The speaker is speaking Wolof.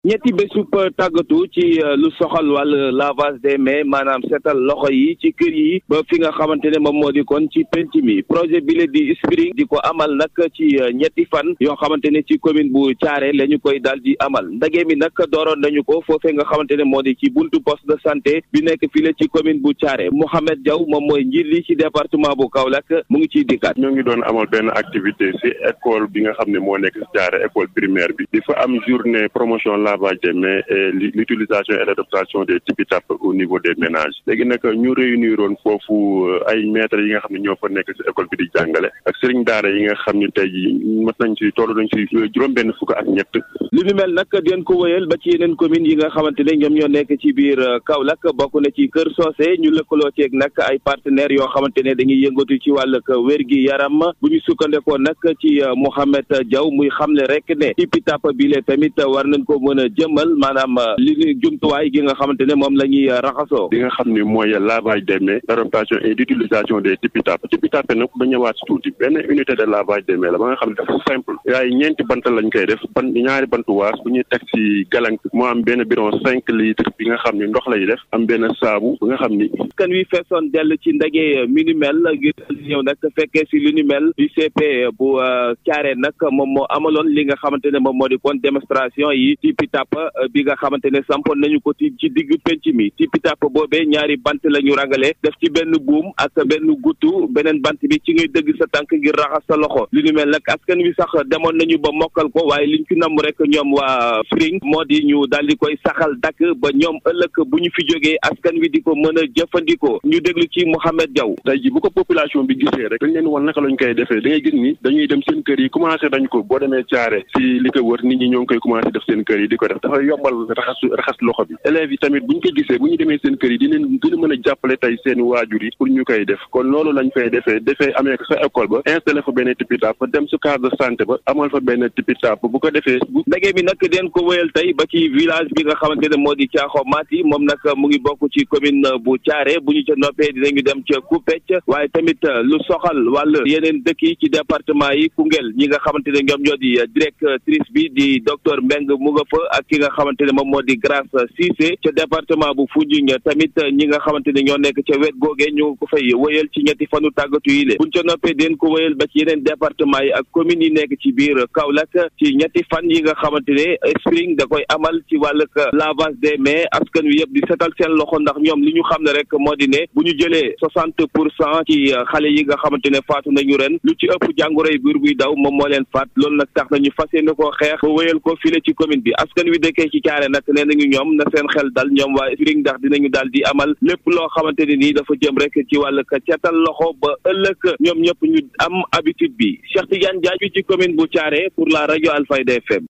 ñetti bésub tàggatu ci lu soxal wàll lavage des mains maanaam seetal loxo yi ci kër yi ba fi nga xamante ne moom moo di kon ci penc mi projet bi la di Spring di ko amal nag ci ñetti fan yoo xamante ne ci commune bu Thiaré la ñu koy daal di amal ndage mi nag dooroon nañu ko foofee nga xamante ne moo di ci buntu poste de santé bi nekk fii la ci commune bu Thiaré Mouhamed Diaw moom mooy njiit li ci département bu Kaolack mu ngi ciy dikkaat. ñoo ngi doon amal benn activité ci école bi nga xam ne moo nekk ci Thiaré école primaire bi di fa am journée promotion lavage des mains et l'utilisation et l'adaptation des tipi tap au niveau des ménages léegi nag ñu réunir woon foofu ay maîtres yi nga xam ne ñoo fa nekk ci école bi di jàngale ak sëriñ daara yi nga xam ne tey jii mat nañ ci toll nañ ci juróom-benn fukk ak ñett. li ni mel nag den ko wëyal ba ci yeneen communes yi nga xamante ne ñoom ñoo nekk ci biir Kaolack bokk na ci Kër Socé ñu lëkkaloo ceeg nag ay partenaires yoo xamante ne dañuy yëngatu ci wàllug wér gi yaram bu ñu sukkandekoo nag ci Mouhamed Diaw muy xamle rek ne tipi tap bi le tamit war nañ ko mën a jëmal maanaam li ni jumtuwaay gi nga xamante ne moom la ñuy raxasoo. li nga xam ne mooy lavage des mains l'adaptation et l'utilisation des tipi tap tipi tap nag ba ñëwaat si tuuti benn unité de lavage des mains la ba nga xam ne dafa simple yaay ñeenti bant lañ koy def ban ñaari bantu waas bu ñuy teg ci galang moo am benn bidon cinq litres bi nga xam ni ndox lay def am benn saabu bi nga xam ni kan wi feesoon dell ci ndaje mi ni mel ngir ñëw nag fekkee si li ni mel UCP bu Thiaré nag moom moo amaloon li nga xamante ne moom moo di kon démonstration yi tipi tap bi nga xamante ne sampoon nañu ko ci ci digg penc mi tipi tap boobee ñaari bant la ñu rangale def ci benn buum ak benn guttu beneen bant bi ci ngay dëgg sa tànk ngir raxas sa loxo li ni mel nag askan wi sax demoon nañu ba mokkal ko waaye liñ ci namm rek ñoom waa Spring moo di ñu daal di koy saxal dakk ba ñoom ëllëg bu ñu fi jógee askan wi di ko mën a jëfandikoo ñu déglu ci Mouhamed Diaw tey ji bu ko population bi gisee rek dañ leen wan naka lañ koy defee da ngay gis ni dañuy dem seen kër yi commencé dañ ko boo demee Thiaré si li ko wër nit ñi ñoo ngi koy commencé def seen kër yi di ko def dafay yombal raxas raxas loxo bi élèves yi tamit bu ñu ko gisee bu ñu demee seen kër yi di leen gën a mën a jàppale tey seen waajur yi pour ñu koy def kon loolu lañ fay defee defee amee ko sa école ba installé fa benn tipi tap dem su case de santé ba amal fa benn tipi tap bu ko defee ndege bi nag den ko wéyal tey ba ci village bi nga xamante ne moo di Caaxo Mati moom nag mu ngi bokk ci commune bu Thiaré bu ñu ca noppee dinañu dem ca Koupecc waaye tamit lu soxal wàll yeneen dëkk yi ci département yi Koungheul ñi nga xamante ne ñoom ñoo di directrice bi di docteur Mbeng mu nga fa ak ki nga xamante ne moom moo di Grace Cissé ca département bu Foundiougne tamit ñi nga xamante ne ñoo nekk ca wet googee ñu ko fay wéyal ci ñetti fanu tàggatu yi le buñ ca noppee den ko wéyal ba ci yeneen département yi ak communes yi nekk ci biir Kaolack ci ñetti fan yi nga xamante ne Spring da koy amal ci wàllug lavage des mains askan wi yëpp di setal seen loxo ndax ñoom li ñu xam ne rek moo di ne bu ñu jëlee soixante pour cent ci xale yi nga xamante ne faatu nañu ren lu ci ëpp jàngoroy biir buy daw moom moo leen faat loolu nag tax nañu fas yéene koo xeex ba wéyal ko file ci commune bi askan wi dëkkee ci Thiaré nag nee nañu ñoom na seen xel dal ñoom waa Spring ndax dinañu daal di amal lépp loo xamante ne nii dafa jëm rek ci wàllug setal loxo ba ëllëg ñoom ñëpp ñu am habitude bi Cheikh Tidiane Diagne ci commune bu Thiaré pour la rajo Alfayda FM